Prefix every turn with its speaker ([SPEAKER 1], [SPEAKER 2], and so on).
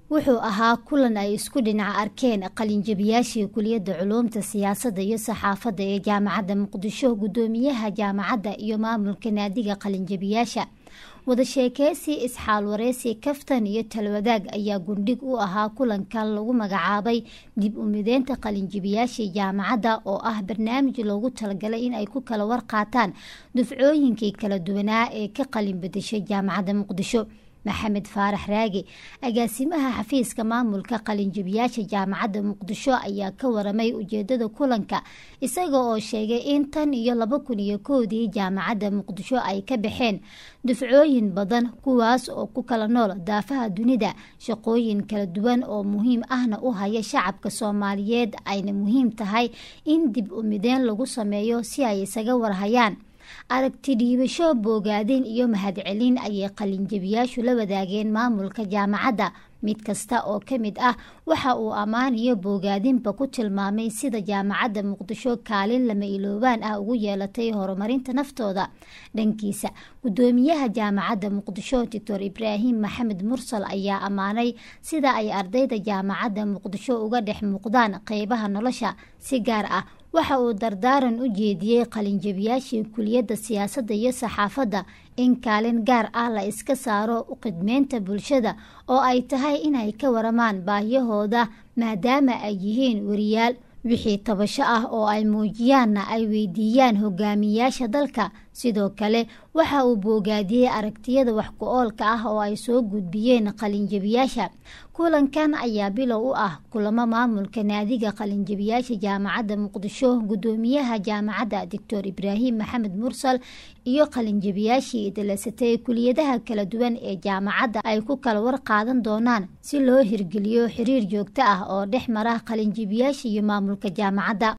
[SPEAKER 1] wuxuu ahaa kulan ay isku dhinaca arkeen qalinjabiyaashii kuliyadda culuumta siyaasadda iyo saxaafadda ee jaamacadda muqdisho guddoomiyaha jaamacadda iyo maamulka naadiga qalinjabiyaasha wada sheekeysi isxaal wareysi kaftan iyo talwadaag ayaa gundhig u ahaa kulankan lagu magacaabay dib u mideynta qalinjabiyaashii jaamacadda oo ah barnaamij loogu talagalay in ay ku kala warqaataan dufcooyinkii kala duwanaa ee ka qalin bedeshay jaamacadda muqdisho maxamed faarax raagi agaasimaha xafiiska maamulka qalinjabiyaasha jaamacadda muqdisho ayaa ka waramay ujeedada kulanka isaga oo sheegay in tan iyo laba kun iyo kowdii jaamacadda muqdisho ay ka baxeen dufcooyin badan kuwaas oo ku kala nool daafaha dunida shaqooyin kala duwan oo muhiim ahna u haya shacabka soomaaliyeed ayna muhiim tahay in dib u mideen lagu sameeyo si ay isaga warhayaan aragti dhiibasho boogaadin iyo mahadcelin ayay qalinjabiyaashu la wadaageen maamulka jaamacadda mid kasta oo ka mid ah waxa uu ammaan iyo boogaadinba ku tilmaamay sida jaamacadda muqdisho kaalin lama iloobaan ah ugu yeelatay horumarinta naftooda dhankiisa guddoomiyaha jaamacadda muqdisho doctor ibraahim maxamed mursal ayaa ammaanay sida ay ardayda jaamacadda muqdisho uga dhex muuqdaan qeybaha nolosha si gaar ah waxa uu dardaaran u jeediyey qalinjabiyaashii kuliyadda siyaasadda iyo saxaafadda in kaalin gaar ah la iska saaro u khidmeynta bulshada oo ay tahay inay ka waramaan baahiyahooda maadaama ay yihiin wariyaal wixii tabasho ah oo ay muujiyaanna ay weydiiyaan hogaamiyaasha dalka sidoo kale waxa uu boogaadiyey aragtiyada wax ku-oolka ah oo ay soo gudbiyeen qalinjabiyaasha kulankan ayaa bilow u ah kulamo maamulka naadiga qalinjabiyaasha jaamacadda muqdisho guddoomiyaha jaamacadda doctor ibraahim maxamed mursal iyo qalinjabiyaashii idilasatay kuliyadaha kala duwan ee jaamacadda ay ku kala war qaadan doonaan si loo hirgeliyo xiriir joogto ah oo dhex mara qalinjabiyaasha iyo maamulka jaamacadda